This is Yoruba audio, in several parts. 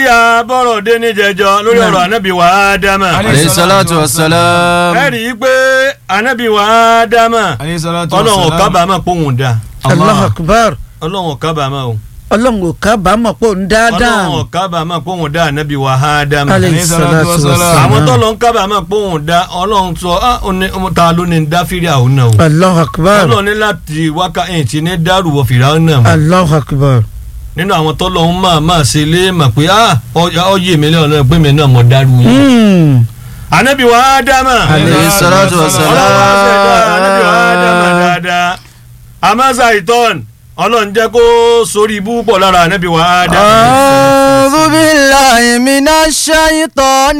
yà bọ́rọ̀ dé ní jẹjọ lórí ọ̀rọ̀ anabi wa ádámà. alayhi salatu wa salam. ẹ rí i pé anabi wa ádámà alayhi salatu wa ọlọ́run ò salam. kábàámọ̀ pé òun dá Allahu akbar ọlọ́run ò kábàámọ̀ o ọlọ́run ò kábàámọ̀ pé òun dáadáa ọlọ́run ò kábàámọ̀ pé òun dá anabi wa ádámà. alayhi salatu wa salam. àwọn tọ́lọ̀ ń kábàámọ̀ pé òun dá ọlọ́run sọ ah, ó ní- ó ta ló ní ń dá fírí àwọn náà o Allahu akbar ọlọ́run ní láti wákà ẹ̀yìn tí ní dárú wọ fìrà náà mọ́ Allahu akbar nínú àwọn tọ́lọ̀ ń máa máa ṣe lé mà pé ah, ọ- ọ yé mi lọ́nà pé mi náà mọ̀ dárú yín. Hmm. anabi wa ádámà alayhi salatu wa ọlọ́run wá ṣẹ̀dá anabi wa ádámà salam. dáadáa amasa ìtọ́n ọlọ́run jẹ́ kó sórí ibú pọ̀ lára anabi wa ádámà. أعوذ بالله من الشيطان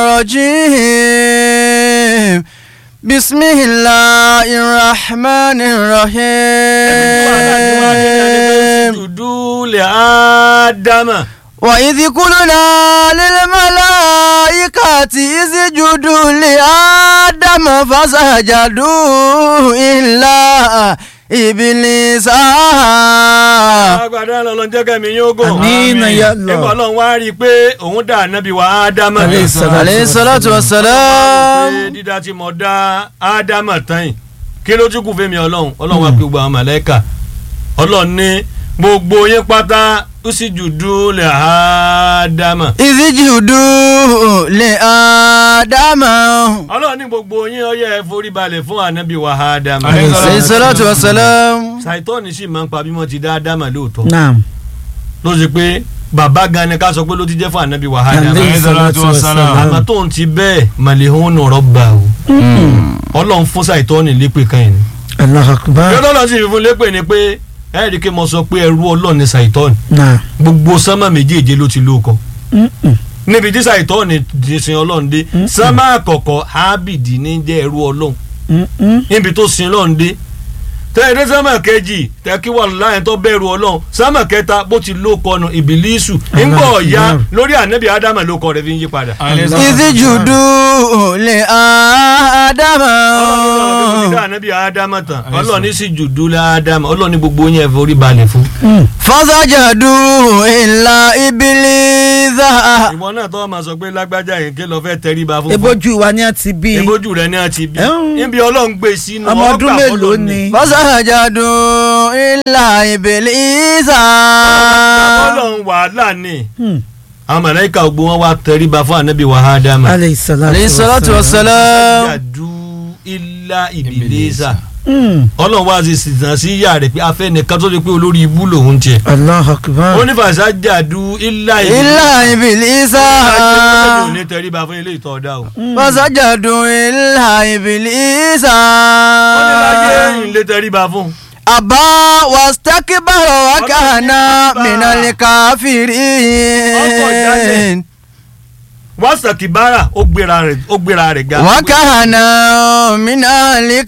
الرجيم بسم الله الرحمن الرحيم dúdú lè ádámà. وإذ قلنا للملائكة اسجدوا لآدم فسجدوا إلا إبليس agbada lọ́lọ́ jẹ́ kẹ́mi yóò gùn. Amina ya nígbà Allah. ọlọ́run wá rí i pé òun dá anabi wa ádámà. Alayhi salatu عليه الصلاة والسلام pé dídá tí mo dá ádámà tán yìí kí ló tún kù fẹ́mi ọlọ́run ọlọ́run wá pé gbogbo àwọn màláíkà ọlọ́run ní gbogbo yín pátá ó sì jùdú lè ádámà. اسجدوا لآدم ọlọ́run ní gbogbo yín ó yẹ ẹ forí balẹ̀ fún anabi wa ádámà. Alayhi عليه الصلاة والسلام ṣàìtọ́ni sì máa ń pa bí wọ́n ti dá ádámà lóòótọ́ naam ló ṣe pé bàbá gan ni ká sọ pé ló ti jẹ́ fún anabi wa ádámà. alayhi salatu wa salam. àmọ́ tóun ti bẹ́ẹ̀ màlẹ́hún nọ̀rọ̀ bá o ọlọ́run fún ṣàìtọ́ni lépè kan yìí ni. Allahu akbar yọ́dọ̀ lọ sí ìfún lépè ni pé ẹ̀rí kí mo sọ pé ẹrú ọlọ́run ní ṣàìtọ́ni naam gbogbo sánmà méjèèje ló ti lóko Mm-mm. níbi tí ṣàìtọ́ni ti sin ọlọ́run dé sánmà àkọ́kọ́ ábìdì ní jẹ́ ẹrú ọlọ́run Mm-mm. níbi tó sin ọlọ́run dé tẹ́lẹ̀ sánmà kejì tẹ́kí wà láyé tó bẹ̀rù ọlọ́run sánmà kẹta bó ti lóko ọ̀nà ìbílísù ńgbọ̀ ọ̀ya lórí ànábì ádámà lóko rẹ̀ fi ń yí padà. alayhi salatu wa salam. اسجدوا لآدم ọlọ́run ní ànábì ádámà tán ọlọ́run ní sì jùdú ládámà ọlọ́run ní gbogbo yẹn forí balẹ̀ fún. Mm. فسجدوا إلا إبليس ìwọ náà tó máa sọ pé lágbájá yìí ké lọ fẹ́ tẹríba fún fún ebojú wa ni a ti bí ebójú rẹ ní àti bí Ẹ̀hún. níbi ọlọ́run gbé sínú ọmọ ọdún ọgbà mélòó fọlọ́ ni فسجدوا إلا إبليس ọlọ́run wàhálà ni Hmm. àwọn màláíkà gbogbo wọn wá tẹríba fún ànábì wa ádámà alayhi salatu عليه الصلاة wa والسلام yàdú ilá ìbílẹ̀sà Mm. ọlọ́run wá sí sìtàn sí ìyá rẹ̀ pé afẹ́ nìkan tó ti pé olórí ibú lòun tiẹ̀ Allahu akbar ó ní fàṣà jàdú ilá إلا إبليس ìbílẹ̀sà ò ní tẹríba fún ilé ìtọ́ ọ̀dà o فسجدوا إلا إبليس ó ní láyé ìlé tẹríba fún أبى واستكبر وكان من الكافرين wàsàkìbára ó gbéra rẹ̀ ó gbéra rẹ̀ ga وكان من ọlọ́run ní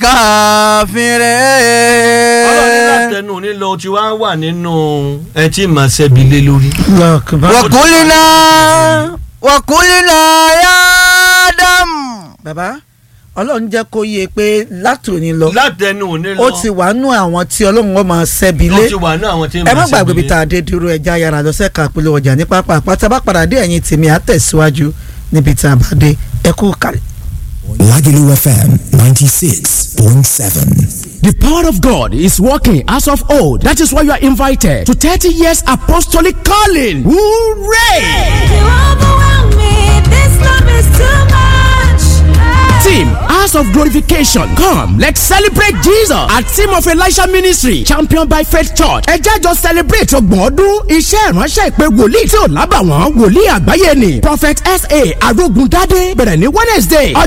الكافرين látẹnu nílò tí wàá wà nínú ẹ tí màá ṣẹbi lé lórí. Allahu akbar وقلنا وقلنا يا آدم baba ọlọ́run jẹ́ kó yé pé látòní lọ látẹnu nílò ó ti wà nú àwọn tí ọlọ́run wọn máa ṣẹ́bi ó lé ti wà ní àwọn tí ẹ màá má gbàgbé ṣẹbi bí tá a dé dúró ẹja yàrá lọ́sẹ̀ ká polówó ọjà ní pápá àpáta bá padà dé ẹ̀yìn tèmi á tẹ̀síwájú níbi tá a bá dé ẹ kú kàlẹ̀. Lagelu FM 96.7. The power of God is working as of old. That is why you are invited to 30 years apostolic calling. Hooray! You overwhelm me. This love is too much. Team House of Glorification. Come, let's celebrate Jesus. At Team of Elisha Ministry, championed by Faith Church. Ẹ jẹ́ jọ celebrate ọgbọ̀n ọdún iṣẹ́ ìránṣẹ́ ìpè wòlíì tí ò lábàwọ́n wòlíì àgbáyé ni. Prophet S.A. Arógundádé bẹ̀rẹ̀ ní Wednesday